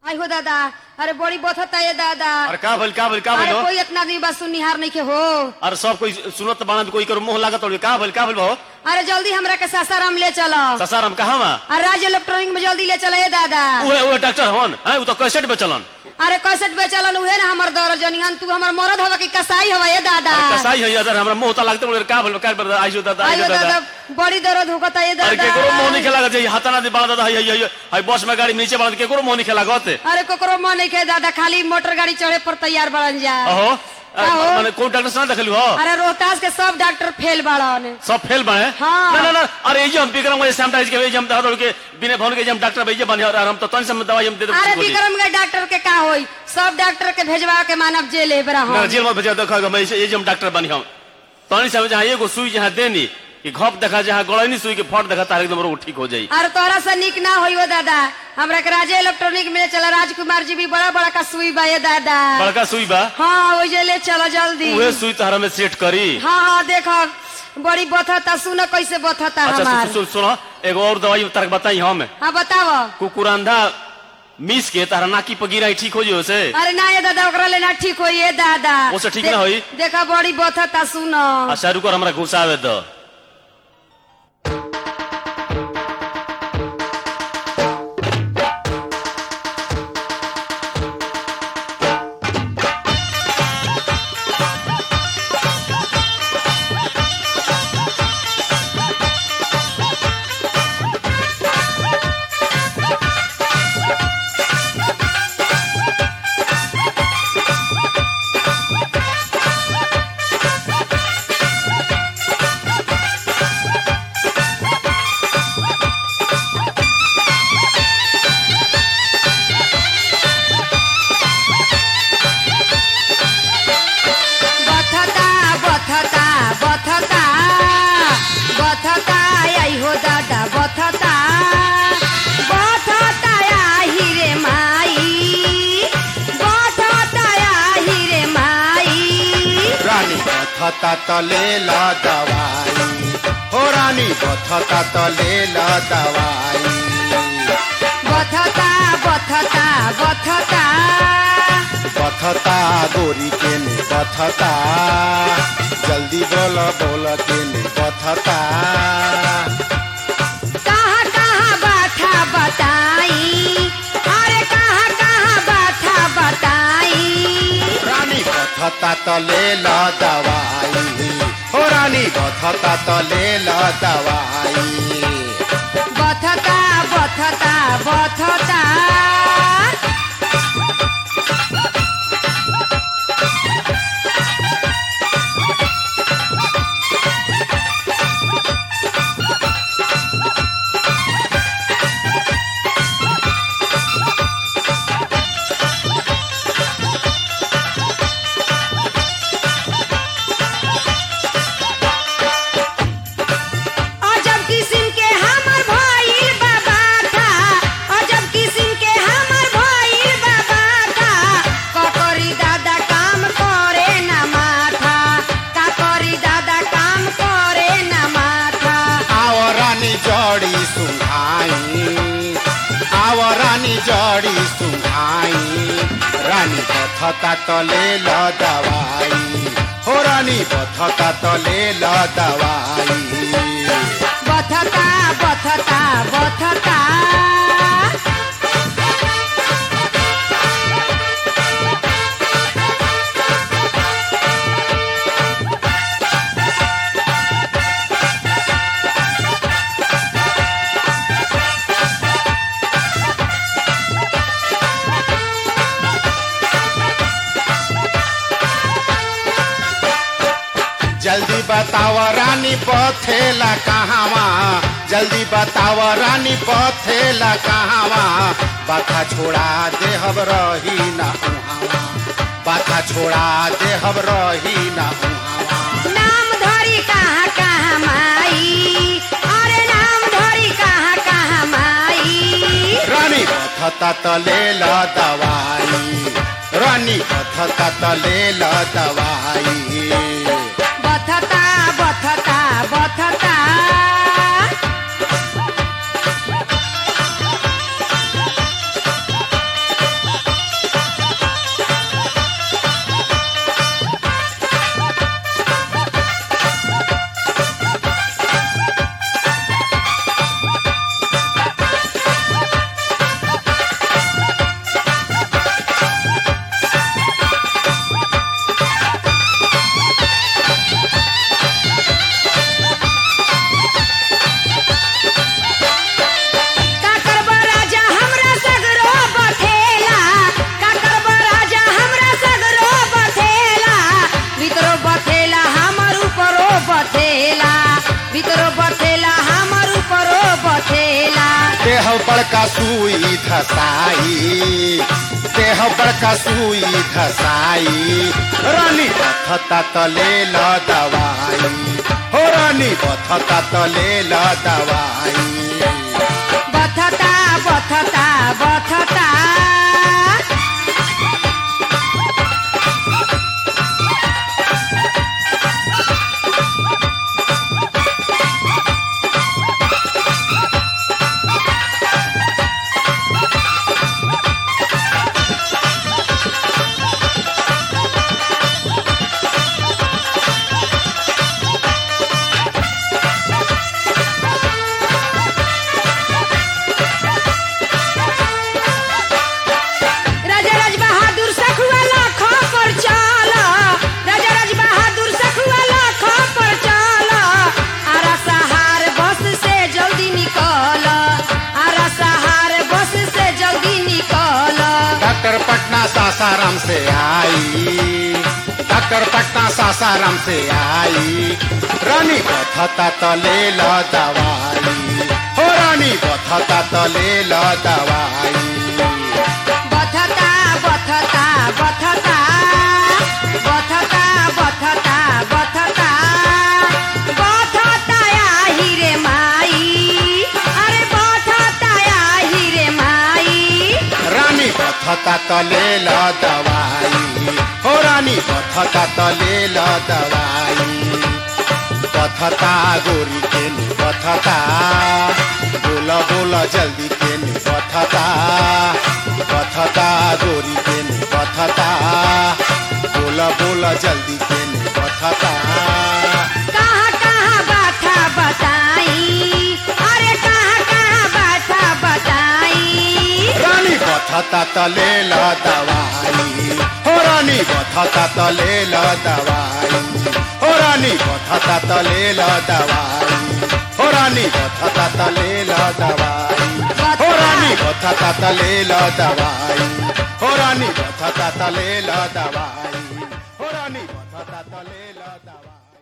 आई हो दादा अरे बड़ी बथता ये दादा अरे का भइल का भइल का भइल अरे हो? कोई इतना दिन बाद सुनिहार नहीं के हो अरे सब कोई सुनत बाना कोई करो मुंह लागत हो का भइल का भइल हो अरे जल्दी हमरा के सासाराम ले चलो ससाराम कहाँ बा अरे राज इलेक्ट्रॉनिक में जल्दी ले चलो ये दादा उहे उहे डॉक्टर हवन हैं उ तो कैसेट बेचलन अरे कैसेट बेचलन उहे ना हमर दौर जनिहन तू हमर मरद हवा की कसाई हवा ये दादा अरे कसाई है यार हमरा मुंह ता लागते बोले का भइल का भइल आइसो दादा आइयो आइसो दादा दादा बड़ी दर्द होता ये अरे केकरो मुंह नहीं दादा खेला जे हाथाना दे बाड़ा दादा हई हई हई हई बस में गाड़ी में नीचे बाड़ा केकरो मुंह नहीं खेला गते अरे कोकरो मन नहीं खे दादा खाली मोटर गाड़ी चढ़े पर तैयार बड़न जा अहो का हो? माने कोन डॉक्टर से ना देखलू हो अरे रोहतास के सब डॉक्टर फेल बाड़न सब फेल बने हाँ। ना ना ना अरे ये जो हम विक्रम के सैनिटाइज के ये हम दादा के बिना फोन के जे हम डॉक्टर भैया बने और हम तो तन से दवाई हम दे अरे दे विक्रम के डॉक्टर के का होई सब डॉक्टर के भेजवा के मानव जेल है बरा ना हम जेल में भेजा देखा मैं ये जो हम डॉक्टर बनी हम तनी से जहाँ एगो सुई जहाँ देनी कि घप देखा जहाँ गड़ैनी सुई के फट देखा तार एकदम रोग ठीक हो जाई अरे तोरा से निक ना होई वो दादा हमरा के राजे इलेक्ट्रॉनिक में ले चला राजकुमार जी भी बड़ा बड़ा का सुई बा ये दादा बड़का सुई बा हाँ वो जे ले चलो जल्दी उहे सुई तहरा में सेट करी हाँ हाँ देखो बड़ी बथता सुनो कैसे बथता अच्छा हमार सुन सुन सुनो एगो और दवाई तार बताई हम हाँ बताओ कुकुरंधा मिस के तारा नाकी पर गिराई ठीक हो जाई उसे अरे ना ये दादा ओकरा लेना ठीक होई ये दादा ओसे ठीक दे- ना होई? देखा बड़ी बथता सुनो आ शाहरुख को हमरा घुसावे दो बथता बथता बथता बथता आई हो दादा बथता बथता आही रे माई बथता आही रे माई रानी बथता त लेल दवाई हो रानी बथता त लेल दवाई बथता बथता बथता बथता गोरी के ने बथता जल्दी बोल बोल के ने बथता कहाँ कहाँ बाथा बताई अरे कहाँ कहाँ बाथा बताई रानी बथता त लेल दवाई हो रानी बथता त लेल दवाई बथता बथता बथता अजब किस्म के हमर भइल बाबा था अजब किस्म के हमर भइल बाबा था ककरी दादा काम करे ना माथा काकरी दादा काम करे ना माथा आव रानी जड़ी सुहाई आव रानी जड़ी सुहाई रानी बथता त लेल दवाई हो रानी बथता त लेल दवाई बथता बथता बथता जल्दी बताव रानी बथेला कहावा जल्दी बताव रानी बथेला कहावा बाथा छोड़ा देहब रही ना उहावा बाथा छोड़ा देहब रही ना उहावा नाम धरी कहाँ कहाँ माई अरे नाम धरी कहाँ कहाँ माई रानी बथता त लेल दवाई रानी बथता त लेल दवाई बथता बथता बथता धसाई देह बड़का सुई धसाई रानी बथता त ले ल दवाई हो रानी बथता त ले ल दवाई बथता बथता बथता राजा राज बहादुर सखुआ लाखों पर चला राजा राज बहादुर सखुआ लाखों पर चला आरा सहार बस से जल्दी निकल आरा सहार बस से जल्दी निकल डॉक्टर पटना सासाराम से आई डॉक्टर पटना सासाराम से आई रानी बथता त ले ल दवाई हो रानी बथता त ले ल दवाई बथता बथता बथता बथता बथता बथता बथता आही रे माई अरे बथता आही रे माई रानी बथता त ले ल दवाई हो रानी बथता त ले ल दवाई बथता गोरी के नि बथता बोल बोल जल्दी के नि बथता बथता गोरी के नि बथता बोल बोल जल्दी के नि बथता कहाँ कहाँ बाथा बताई अरे कहाँ कहाँ बाथा बताई रानी बथता त ले ल दवाई हो रानी बथता त ले ल दवाई हो रानी बथता त ले ल दवाई हो रानी बथता त ले ल दवाई हो रानी बथता त ले ल दवाई हो रानी बथता त ले ल दवाई हो रानी बथता त ले ल दवाई